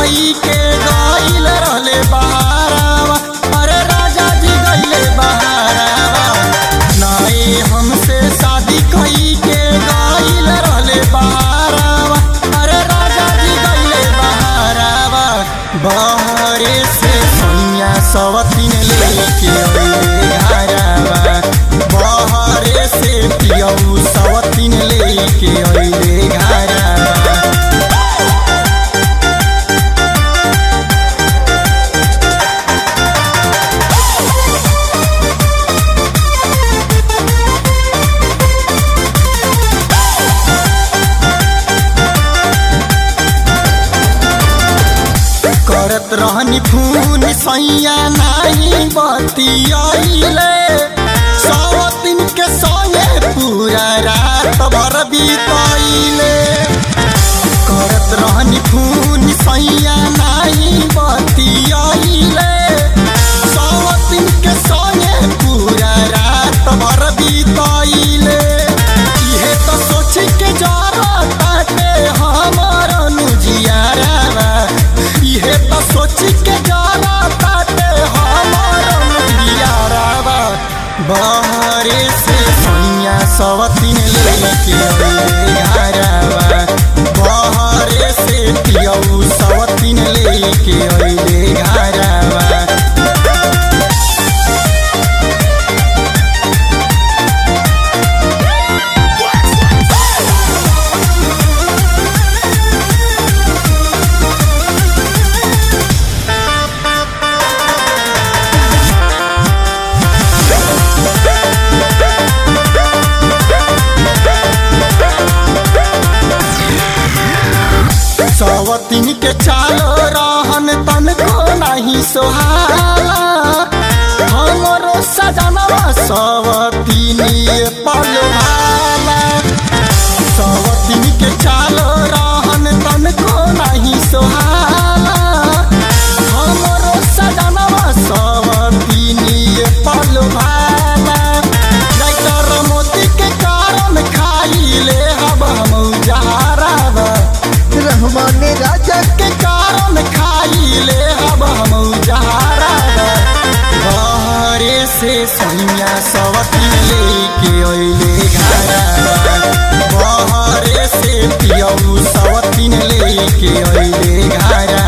कई के गईल रहले बहारावा अरे राजा जी गईले बहारावा नाई हमसे शादी कई के गईल रहले बहारावा अरे राजा जी गईले बहारावा बहरे से सोनिया सवतीन लेके अइले घरावा बहरे से पियऊ सवतीन लेके अइले घरावा करत रहनी खून सैया नाही बतियाइले सौ दिन के संगे पूरा रात भर बीतैले करत रहनी खून सैया नाही बतियाइले सौ दिन के संगे पूरा रात भर बीतैले इहे तो सोच के जरा ताटे हमर अनुजियारा इहे तो सोच के जरा ताटे हमर अनुजियारा बहरे से सैया सवतीन लेके अइले घरवा बहरे से पियऊ सवतीन लेके अइले घरवा सवतीन के चालो रहन तन को नहीं सोहाला हमरो सजनवा सवतीन पलवाला सवतीन के चालो रहन तन को नहीं सोहाला हमरो सजनवा सवतीन पलवाला राइटर मोती के कारण खाइले हब हम जहारावा रहमान राजा के कारण खाइले अब हम जहारा बहरे से सैया सवतीन लेके अइले घरा बहरे से पियऊ सवतीन लेके अइले घरा